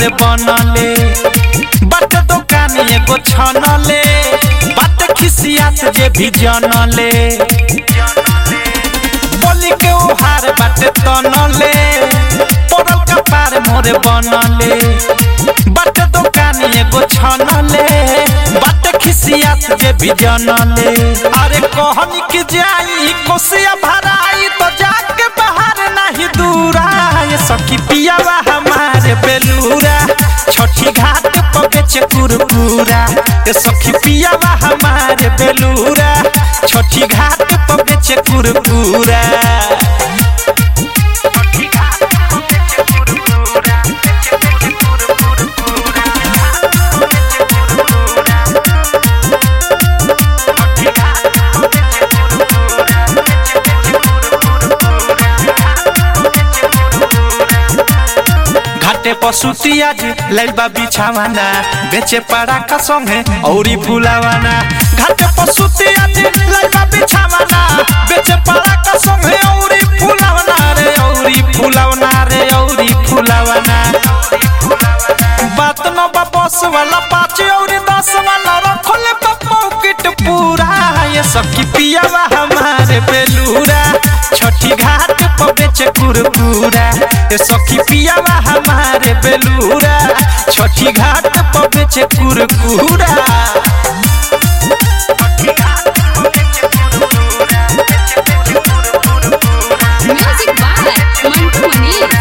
मोरे बनले बट दुकान एगो छनले बट खिसियात जे भी जनले बोली के उहार बाटे तनले पड़ल कपार मोरे बनले बट दुकान एगो छनले बट खिसियात जे भी जनले अरे कहनी के जाई कोसिया भराई तो जाके बाहर नहीं दूरा ये सखी पियावा हमारे बेलूरा छठी घाट पर बेचे कुरकुरा ये सखी पियावा हमारे बेलूरा छठी घाट पर बेचे कुरकुरा घाटे पसुती आज लैबा बिछावाना बेचे पड़ा का संगे औरी फुलावाना घाटे पसुती आज लैबा बिछावाना बेचे पड़ा का संगे औरी फुलावाना रे औरी फुलावाना रे औरी फुलावाना बात न बा बस वाला पाँच औरी दस वाला रखले बा पॉकेट पूरा ये सखी पियावा हमारे बेलूरा छठी घाट पर बेचे कुरकुरा ये सखी पियावा हमारे बेलूरा छठी घाट पर बेचे कुरकुरा Music by Mantu Manish.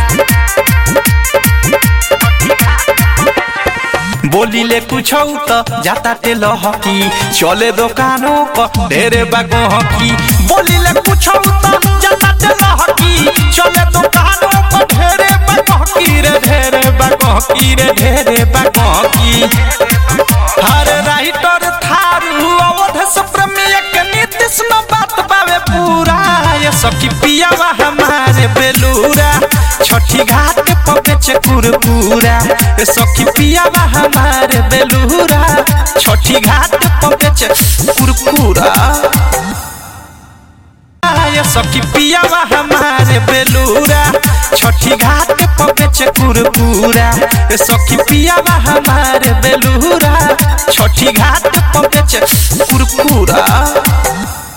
बोली ले कुछ तो जाता ते लहकी चले दुकानों पर ढेरे बागो हकी बोली ले कुछ तो जाता ते लहकी चले दुकानों पर ढेरे बागो हकी रे ढेरे बागो हकी रे ढेरे बागो हकी हर राइटर थारू अवध सुप्रमी एक नीतिश न बात बावे पूरा ये सखी पियावा हमारे बेलूरा छठी घाट पर बेचे कुरकुरा ये सखी पियावा हमारे बेलूरा छठी घाट पर बेचे कुरकुरा ये सखी पियावा हमारे बेलूरा छठी घाट पर बेचे कुरकुरा ये सखी पियावा हमारे बेलूरा छठी घाट पर बेचे कुरकुरा